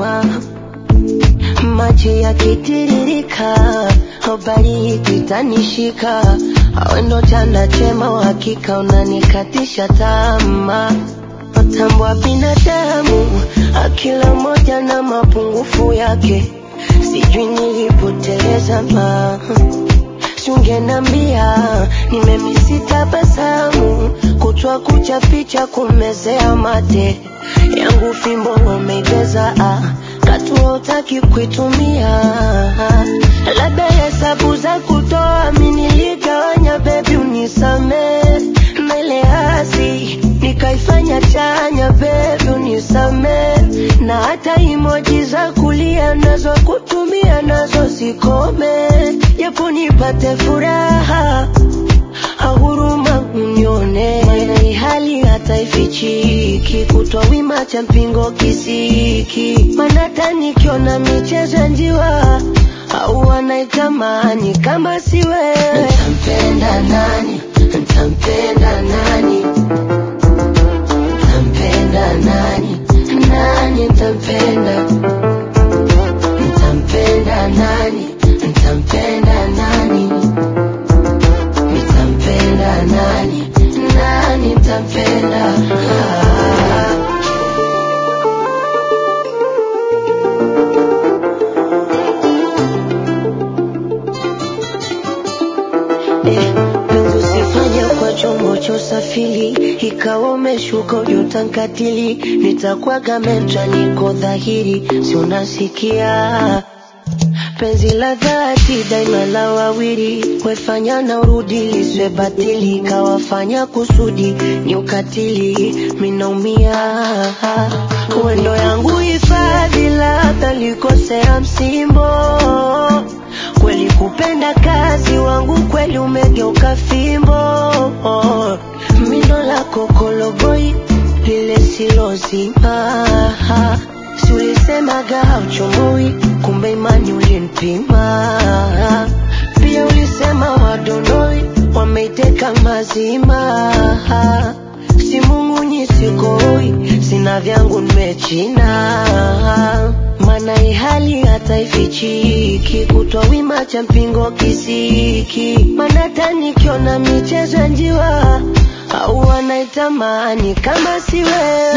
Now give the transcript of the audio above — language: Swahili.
tama, maji yakitiririka, habari ikitanishika, awe ndo chanda chema, uhakika unanikatisha tamaa. Matambwa binadamu, akila moja na mapungufu yake, sijui nilipoteleza ma Sungenambia nimemisi tabasamu, kutwa kucha picha kumezea mate yangu, fimbo umeibeza, ah, katu utaki kuitumia, labda hesabu za kutoa mi niligawanya, bebi unisame na ile hasi nikaifanya chanya, bebi unisame na hata imoji za kulia nazo kutumia nazo zikome, japo nipate furaha ahuruma unione, maana hii hali hata ifichiki, kutwa wima cha mpingo kisiki, maana hata nikiona michezo ya njiwa au wanaitamani kama si wewe, ntampenda nani? Ntampenda nani? Ntampenda nani? Nani ntampenda? Ntampenda nani? Ntampenda nani? Nitampenda nani? Nani ntampenda? Ah. Eh, penzi usifanye kwa chombo cha usafiri, ikawa umeshuka ujutankatili, nitakwaga metra, niko dhahiri, si unasikia penzi la dhati daima la wawili, wefanya na urudi liswe batili, kawafanya kusudi ni ukatili, minaumia wendo yangu hifadhi, labda likosea msimbo kweli kupenda kazi wangu kweli umegeuka fimbo mindo lako koloboi lile silozima si ulisemaga hauchomoi kumbe imani ulinipima pia ulisema wadonoi wameiteka mazima si Mungu nyisikoi sina vyangu nimechina mana hii hali hata ifichiki kutwa wima cha mpingo kisiki mana hata nikiona michezo ya njiwa au wanaitamani kama si wewe